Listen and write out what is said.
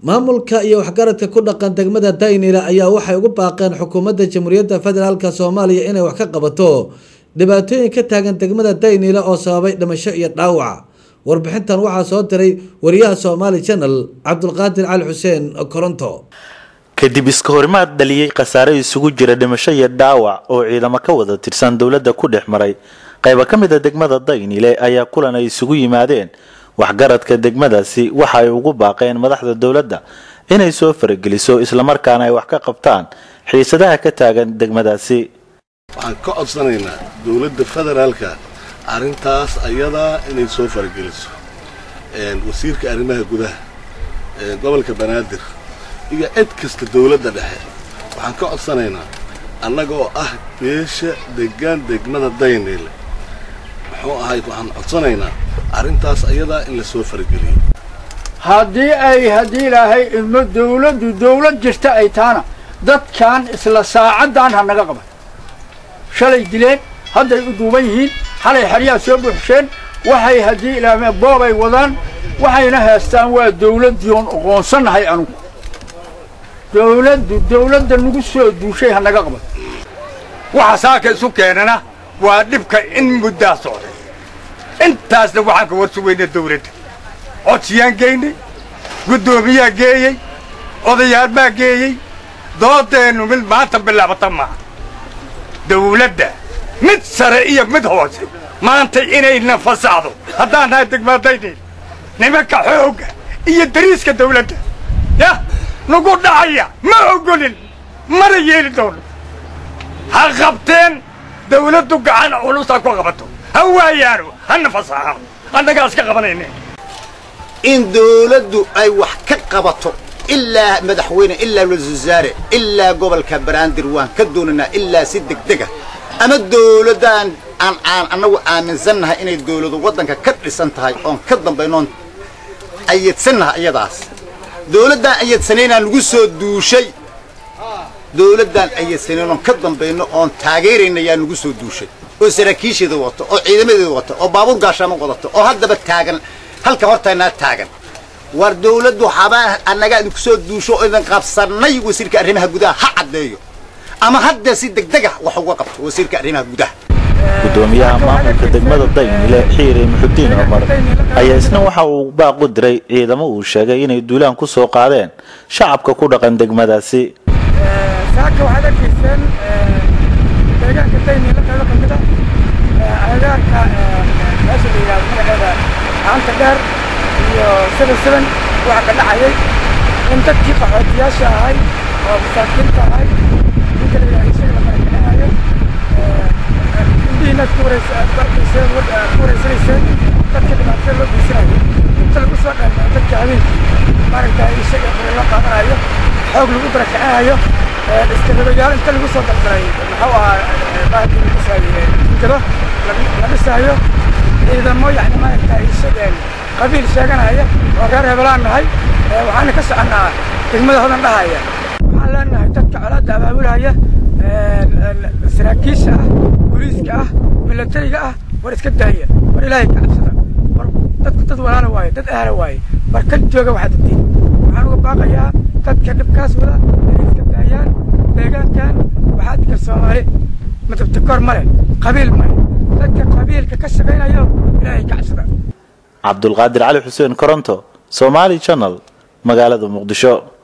maamulka iyo waxgaradka ku dhaqan degmada daynila ayaa waxay ugu baaqeen xukuumadda jamhuuriyadda federaalk soomaaliya inay wax ka qabato dhibaatooyin ka taagan degmada daynila oo sababay dhimasho iyo dhaawac warbixintan waxaa soo diray wariyaha somaali channel cabdulqaadir cali xuseen koronto kadib iska horimaad dhaliyey khasaare isugu jira dhimasho iyo dhaawac oo ciidamo ka wada tirsan dowladda ku dhex maray qayba ka mid a degmada daynile ayaa kulan ay isugu yimaadeen waxgaradka degmadaasi waxa ay ugu baaqeen madaxda dowladda inay soo farageliso islamarkaana ay wax ka qabtaan xiisadaha ka taagan degmadaasi waxaan ka codsanaynaa dowladda federaalka arrintaas ayadaa inay soo farageliso wasiirka arrimaha gudaha gobolka banaadir iyo cid kasta dowladda dhexe waxaan ka codsanaynaa annaga oo ah beesha degaan degmada daynile muxuu ahayd waxaan codsanaynaa arrintaas ayadaa in la soo farageliyo haddii ay haddii ilaahay idmo dawladdu dawlad jirta ay taana dadkan isla saacaddan ha naga qaban shalay dileen hadday u duuban yihiin xalay xeryaha soo buuxsheen waxay haddii ilaahme boobay wadaan waxayna haystaan waa dawladdii oon oqoonsannahay anugu dawladdu dawladda nagu soo duushay ha naga qaban waxa saaka isu keenana waa dhibka in muddaa socday intaasna waxaan ka warsugayna dawladda codsiyaan geynay guddoomiyaa geeyey odayaal baa geeyey doodeennu mid maanta bilaabata maaha dawladda mid sare iyo mid hoose maanta inayna fasaxdo haddaan nahay degmaadaynayna nimanka xoogga iyo dariiska dawladda yah nagu dhacaya ma ogolin mana yeeli doono ha qabteen dawladdu gacan culusa ku qabato ha waayaano hana fasaxano annagaas ka qabanayne in dawladdu ay wax ka qabato ilaa madaxweyne ilaa ra-iisul wasaare ilaa gobolka baraandir waan ka doonaynaa ilaa si degdega ama dawladdaan aan aan annagu aaminsannahay inay dawladu waddanka ka dhisan tahay oon ka dambaynoon ayadsannahay iyadaas dawladdaan ayadsanaynaa nagu soo duushay dawladdaan ayadsanayn oon ka dambayno oon taageerayna yaa nagu soo duushay oo saraakiisheeda wato oo ciidamadeeda wato oo baabuur gaashaama wadato oo haddaba taagan halka hortaynaa taagan war dawladdu habaa annagaa idinku soo duusho oo idin qabsannay wasiirka arrimaha gudaha ha caddeeyo ama hadda si degdega wax uga qabto wasiirka arrimaha gudaha gudoomiyaha maamulka degmada daynile xiire muxudiin cumar ayaa isna waxa uu baaq u diray ciidamo uu sheegay inay duulaan ku soo qaadeen shacabka ku dhaqan degmadaasi saaka waxaad arkayseen deegaanka daynile qaybo ka mid a agaarka meesha la yidhahdo magaceeda haanta dheer iyo seven seven waxaa ka dhacayay in dadkii qaxootiyaasha ahay oo masaakiinta ahay ninka la yidhahdo isaga la marakanahayo indhihiinaad ku wareysaarkayseen ku wareysanayseen dadka dhibaatada loo geysanayo inta lagu soo dheermao dadka habeenkii maaragtay isaga qore loo qaadanayo xoog lagu barakacinayo iskadabayaal inta lagu soo dalgalay muxuu ahaa bahalkii lagu dhisaayo jingado la dhisaayo ciidamo yani maaragtay isageen qabiil sheeganaya oo reer hebelaan nahay waxaana ka soconnaa degmada hodan dhahaya waxaan leenahay dadka colaadda abaabulaya saraakiisha ah booliiska ah milatariga ah war iska daaya war ilaahay ka cabsada war dadku dad walaala waaye dad ahla waaye war ka jooga waxaad dadtiin waxaan uga baaqayaa dadka dhibkaas wada inay iska daayaan deegaankan waxaa dika soomaali madabtakoor male qabiil male dadka qabiilka ka shaqaynayo ilaahay ka cabsada cabdulqaadir cali xuseen koronto somaali channel magaalada muqdisho